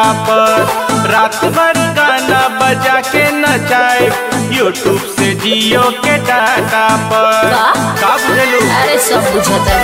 पर रात भर गाना बजा के नचाए यूट्यूब से जियो के डाटा पर का? का बुझलू अरे सब बुझता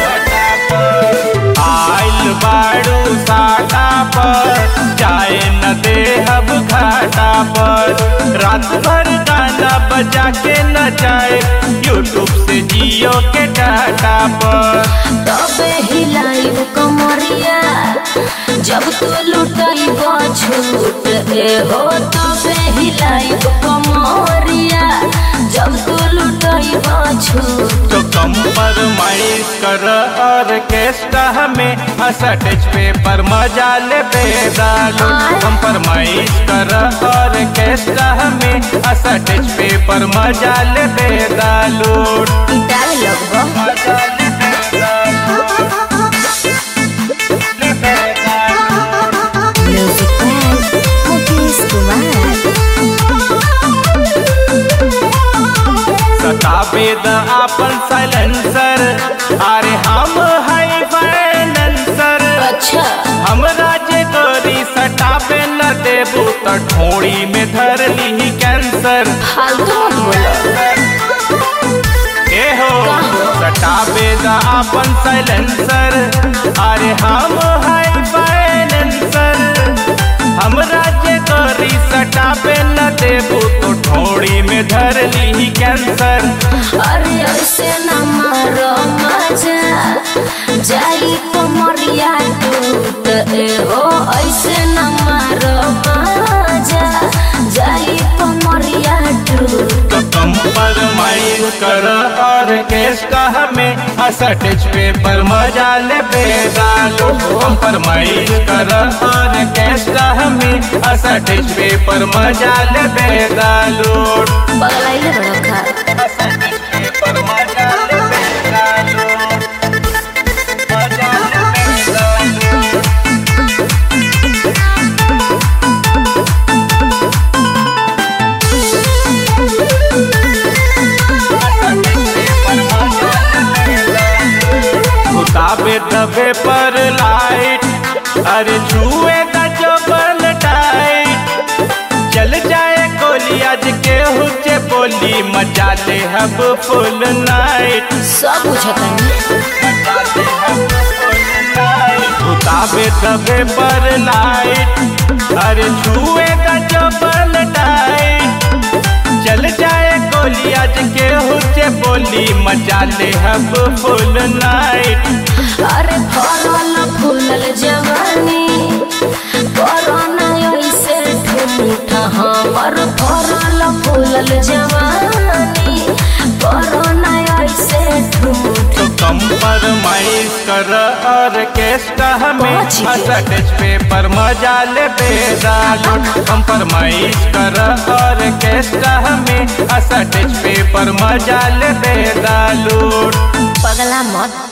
आइल बाड़ू साटा पर जाए न दे अब घाटा पर रात भर गाना बजा के नचाए यूट्यूब से जियो के डाटा पर तबे हिलाई कमरिया जब तू लुटाई छूट ए हो तबे हिलाई कमरिया जब तू लुटाई छूट तो कंप्रोमाइज कर ऑर्केस्ट्रा में असटेज पे पर मजा ले बेदालो कंप्रोमाइज कर ऑर्केस्ट्रा में असटेज पे पर मजा ले बेदालो डाल लगबो मजा ले बेदालो ले बेदालो म्यूजिक में मुकेश कुमार सताबे द आपन साइलेंसर अरे हम हाई फाइनेंसर अच्छा हमरा जे तोरी सटाबे न देबू त ठोड़ी में धर ली कैंसर फालतू मत बोलो ए हो सटाबे द आपन साइलेंसर अरे हम हाई फाइनेंसर हमरा जे तोरी सटाबे न देबू तो ठोड़ी में धर ली कैंसर अरे ऐसे न मारो मजा जाई कमरिया टूट ए हो ऐसे न मारो मजा जाई कमरिया टूट तो कंप्रोमाइज कर ऑर्केस्ट्रा में असटेज पे पर मजा ले बेदालो कंप्रोमाइज कर ऑर्केस्ट्रा में असटेज पे पर मजा ले बेदालो पगलाइले बड़ा खा असटेज पे पर मजा ले बेदालो मजा ले बेदालो उताबे दबे पर लाइट अरे छुए द जबल टाइट चल जाए गोली आज के हुचे बोली मजा ले हब फुल नाइट सब बुझता उताबे दबे पर लाइट अरे छुए द जबल टाइट चल जाए गोली आज के हुचे बोली मजा ले हब फुल नाइट अरे फरल फूलल जवानी कोरोना ऐसे ठूठ हमर फरल फूलल जवानी कोरोना ऐसे ठूठ तो कंप्रोमाइज कर ऑर्केस्ट्रा में पहुंच गए। असटेज पे पर मजा ले बेदालो कंप्रोमाइज कर ऑर्केस्ट्रा में असटेज पे पर मजा ले बेदालो पगला मत